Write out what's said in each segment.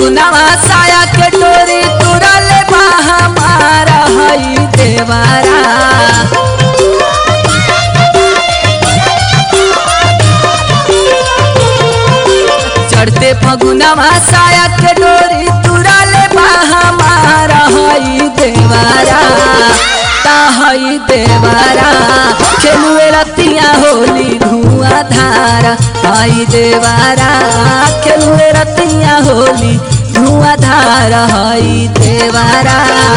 फगुनावा साया के डोरी तुरल बा हमारा हई देवारा चढ़ते फगुनावा साया के डोरी तुरल बा हमारा हई देवारा ता हई देवारा खेलुए रतिया होली धुआं धारा हई देवारा खेलुए रतिया होली धुआं धारा हई देवारा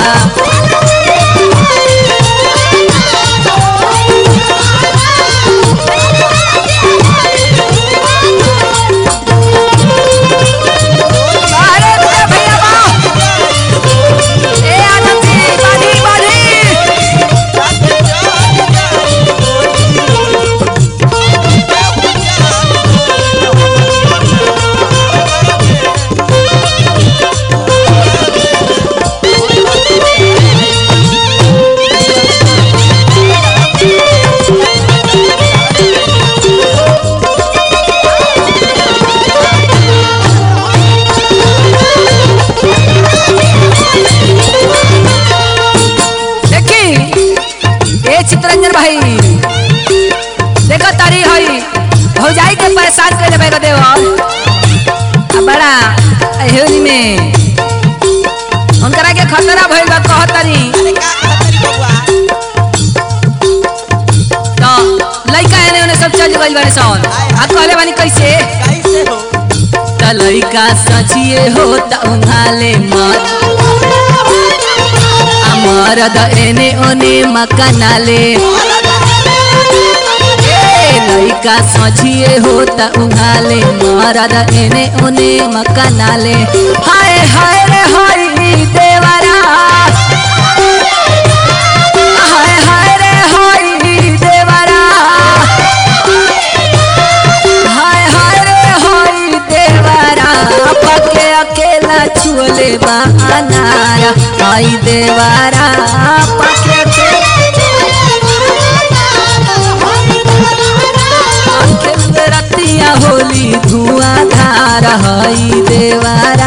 अरे भैया भैया वाह! ए आनंद जी, बाढ़ी, बाढ़ी! देखी ए चित्रंजन भाई देखो तारी हई भौजाई के परेशान कर लेबे देव आ बड़ा एहोली में उनकरा के खतरा भइल बा कह तारी तो लइका एने ओने सब चल गइल बारे सन आ कहले बानी कैसे त लइका सचिए हो त उंघाले मत मरद एने ओने मकानाले ए लइका सझिए होता उघाले मरद एने ओने मकानाले हाय हाय रे हाय देवरा हाय हाय रे हाय देवरा हाय हाय रे हाय देवरा पके अकेला छुअले बा अनारा हाय देवरा पके अकेला रतिया होली धुआं धार हई देवरा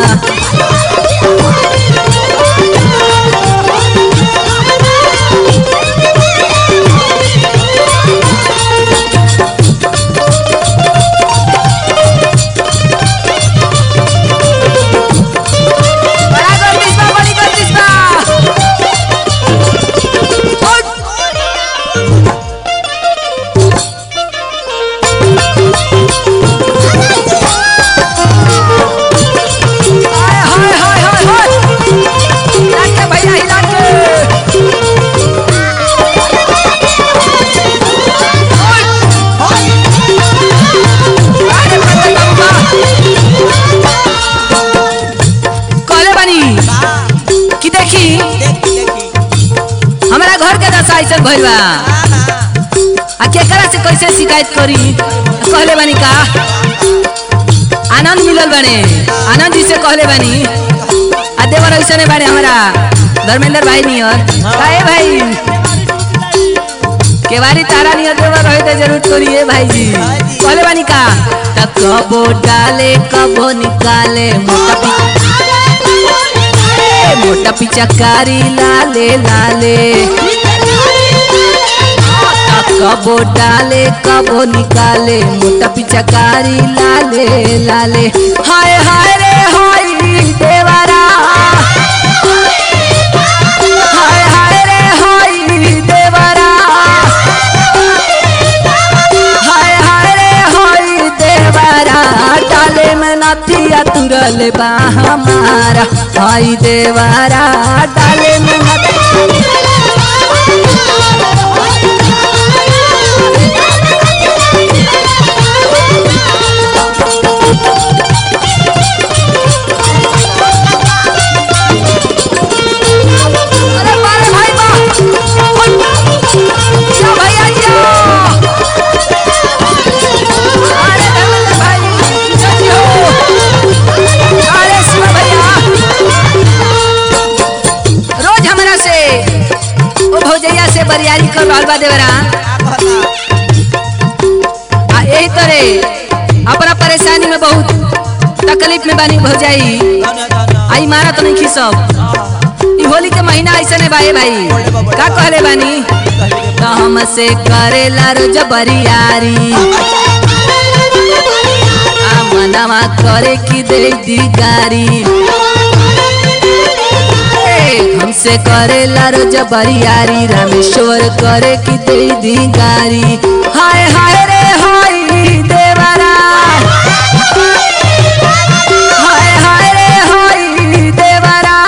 बड़ा गर्दिश बा बड़ी गर्दिश बा हाय हाय हाय हाय हाय हिला के भैया हिला के अरे बड़ा लंबा। कहले बानी कि देखी हमारा घर के दशा ऐसा भइल बा आ केकरा से कैसे शिकायत करी कहले बानी का आनंद मिलल बाने आनंद जी से कहले बानी आ देवर ऐसा बारे हमारा धर्मेंद्र भाई नियर काहे भाई केवारी तारा नियर देवर रहे तो जरूर करिए भाई जी कहले बानी का त कबो डाले कबो निकाले मोटा पी ए, मोटा पिचकारी लाले लाले कबो डाले कबो निकाले मोटा पिचकारी लाले लाले हाय हाय रे हाय देवरा हाय हाय रे हाय देवरा हाय हाय रे हाय देवरा डाले में नथिया तुरल बा हमारा हाय देवरा डाले में नथिया अरे बारे भाई बा जा भैया जा अरे धर्मेंद्र भाई सची हो अरे शिव भैया रोज हमरा से ओ भौजैया से बरियारी कर रहल बा देवरा आ यही तरे अपना परेशानी में बहुत तकलीफ में बानी भौजाई दाना दाना आई मारा तो नहीं खिसब ई होली के महीना ऐसे ने भाई भाई का कहले बानी तो हमसे करेला रोज बरियारी आ मनवा करे की दे दी गारी ए, हमसे करेला रोज बरियारी रामेश्वर करे की दे दी गारी हाय हाय रे हाय देवरा हाय हाय रे हाय देवरा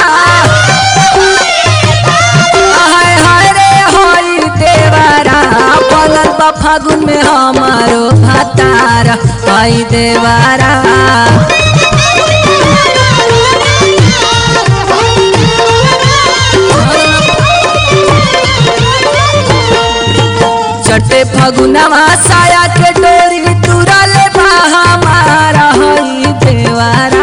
हाय हाय रे हाय देवरा पलल बा फागुन में हमारो भातार हाय देवरा चटे फगुनवा साया के डोरी तुरल बा हमारा हई देवारा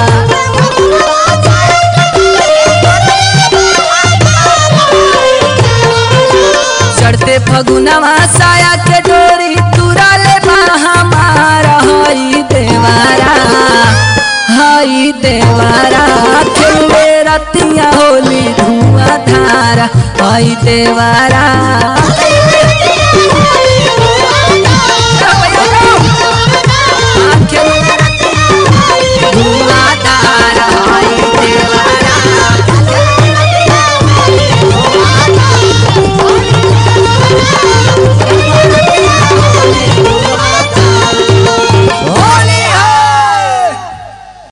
चढ़ते फगुनवा साया के डोरी तुरल बा हमारा हई देवारा हई देवारा खेले रतिया होली धुआं धारा हई देवारा